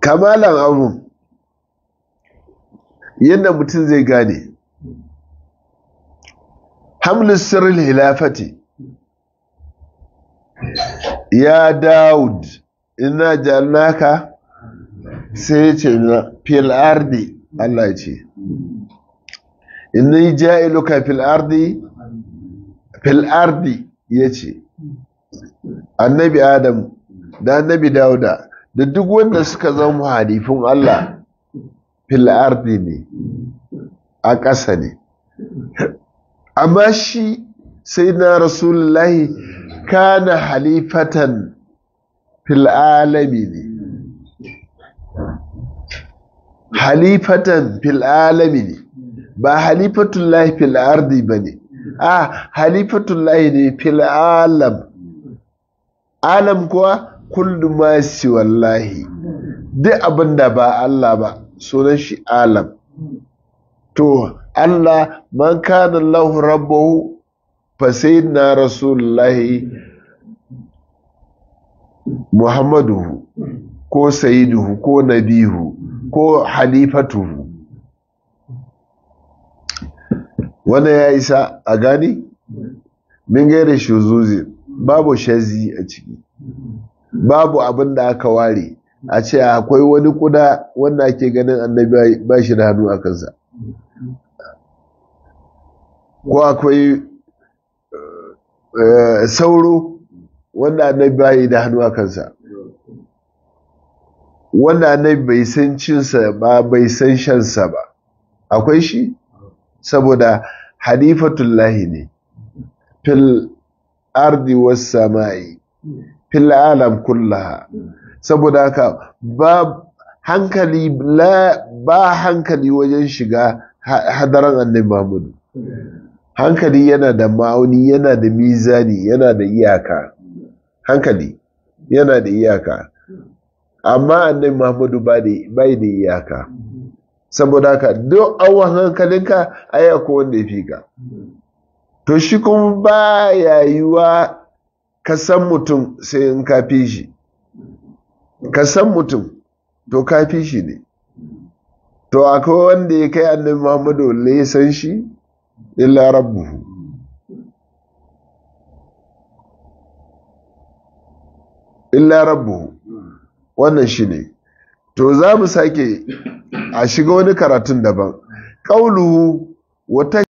kamalan abun yadda mutum zai gane hamlin sirrin hilafati ya Dawud ina jannaka sai ce na fil ardi Allah ya ce inni ja'iluka fil ardi fil ardi yace annabi Adam da annabi Dawuda da duk wanda suka zama halifin Allah fil ardi ne a ƙasa ne amma shi sai na rasulullahi kana halifatan fil alami ne halifatan fil alami ne ba halifatullahi fil ardi ba ne a halifatullahi ne fil alam alam kuwa kullu ma wallahi duk abin da ba Allah ba sunan shi alam to Allah man kana lahu rabbahu fa sayyidina rasulullahi muhammadu ko sayyiduhu ko nabihu ko halifatuhu wannan ya isa a gani min gaira shuzuzi babu shazi a ciki babu abin da aka ware a ce akwai wani kuda wanda ake ganin annabi ba shi da hannu a kansa ko akwai sauro wanda annabi ba yi da hannu a kansa wanda annabi bai san cinsa ba bai san shansa ba akwai shi saboda halifatullahi ne fil ardi was samai fil alam kullaha saboda haka ba hankali ba hankali wajen shiga hadaran annabi Muhammadu hankali yana da ma'auni yana da mizani yana da iyaka hankali yana da iyaka amma annabi Muhammadu bai da iyaka saboda haka duk awon hankalinka aya ko wanda ya fi ka to shi kuma ba ya yiwa ka san mutum sai in ka fi shi ka san mutum to ka fi shi ne to akwai wanda ya kai annabi Muhammadu le ya san shi illa rabbuhu illa rabbuhu wannan shi ne to za mu sake a shiga wani karatun daban ƙauluhu wata